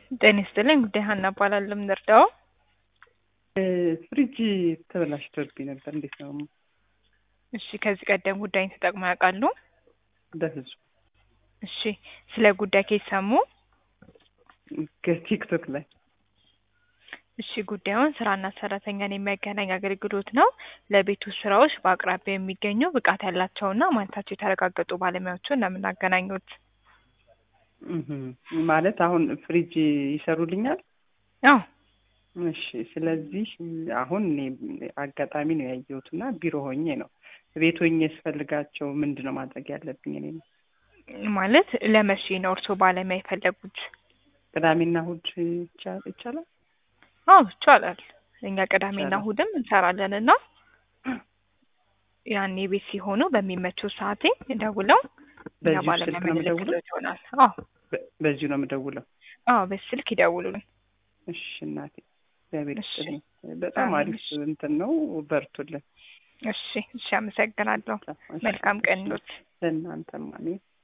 ጤና ይስጥልኝ ጉዳይ ሀና እባላለሁ። የምንረዳው ፍሪጅ ተበላሽቶብኝ ነበር። እንዴት ነው? እሺ፣ ከዚህ ቀደም ጉዳይን ተጠቅመው ያውቃሉ? በፍጹም እሺ፣ ስለ ጉዳይ ከሰሙ? ከቲክቶክ ላይ እሺ፣ ጉዳዩን ስራና ሰራተኛን የሚያገናኝ አገልግሎት ነው። ለቤቱ ስራዎች በአቅራቢያ የሚገኙ ብቃት ያላቸውና ማለታቸው የተረጋገጡ ባለሙያዎችን ነው የምናገናኙት። እህ ማለት አሁን ፍሪጅ ይሰሩልኛል? አዎ እሺ። ስለዚህ አሁን እኔ አጋጣሚ ነው ያየሁት እና ቢሮ ሆኜ ነው ቤት ሆኜ ስፈልጋቸው ምንድን ነው ማድረግ ያለብኝ? እኔ ነው ማለት ለመቼ ነው እርስዎ ባለሙያ የፈለጉት? ቅዳሜና እሑድ ይቻ- ይቻላል? አዎ ይቻላል። እኛ ቅዳሜና ይቻላል። እሑድም እንሰራለን እና ያኔ ቤት ሲሆኑ በሚመቸው ሰዓቴ ደውለው እኛ በዚሁ ባለሙያ ስልክ ነው የምደውለው? የምንልክሎት ይሆናል። አዎ በ- በዚሁ ነው የምደውለው? አዎ በስልክ ይደውሉልን። እሺ እናቴ እግዚአብሔር እሺ። ይስጥልኝ። በጣም አሜን። አሪፍ እንትን ነው። በርቱልን። እሺ እሺ፣ አመሰግናለሁ። እሺ፣ መልካም ቀን እሺ። ይሁን። ለእናንተም አሜን።